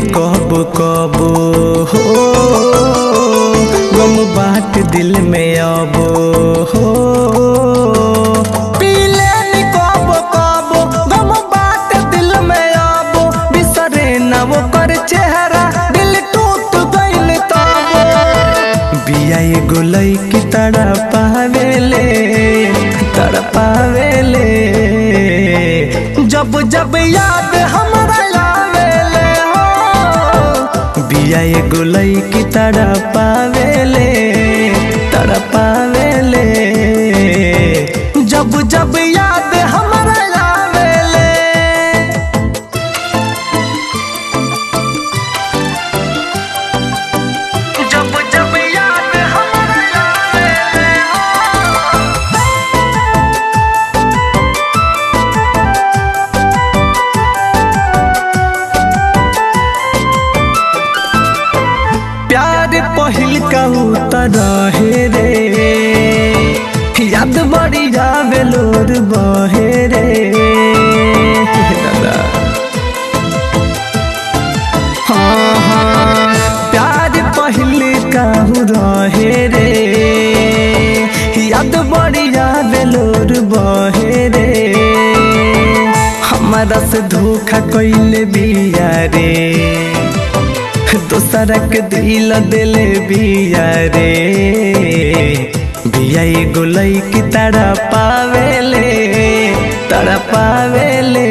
कब कब हो गम बाट दिल में अब हो पीले नी कब कब गम बाट दिल में अब बिसरे न वो कर चेहरा दिल टूट गइल तब बिया एगो लईकी तड़ा पावेले तड़ा पावेले जब जब याद हमरा आवेले हो बिया एगो लईकी तड़ा पावेले तड़ा पावेले जब जब याद हमरा आवेले जब जब याद हमरा आवेले हो प्यार पहिल कहू त रहे रे याद बड़ी जावे लोर बहे रे दादा हाँ हाँ प्यार पहिल कहू रहे रे याद बड़ी जावे लोर बहे रे हमारा से धोखा कैले बिया रे दोसरा के दिल दिले बिया रे बिया एगो लईकी तड़ा पावेले तड़ा पावेले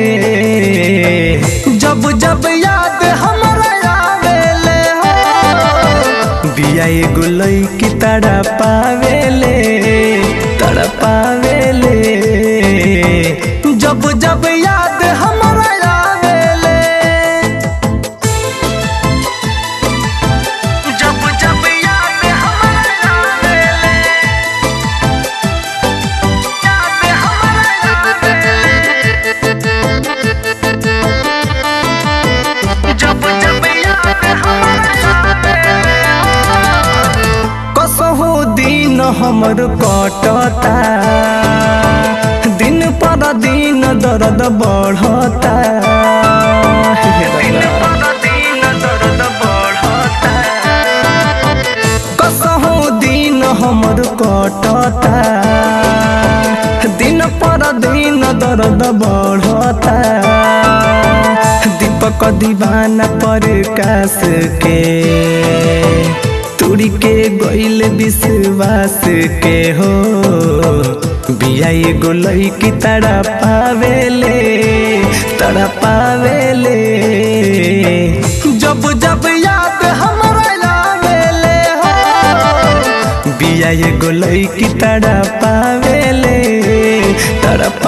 जब जब याद हमरा आवेले हो बिया एगो लईकी तड़ा पावेले तड़ा पावेले जब जब याद हमरा आवेले जब जब याद हमरा आवेले याद हमरा आवेले जब जब याद हमरा आवेले कसहु दिन हमर कटता दिन पर दिन दर्द बढ़ता दिन पर दिन दर्द बढ़ता कसहु दिन हमर कटता दिन पर दिन दर्द बढ़ता दीपक दीवाना पर कास के तुड़ी के गइल विश्वास के हो बिया एगो लईकी तड़ा पावेले तड़ा पावेले जब जब याद हमरा आवेले हो बिया एगो लईकी तड़ा पावेले तड़ा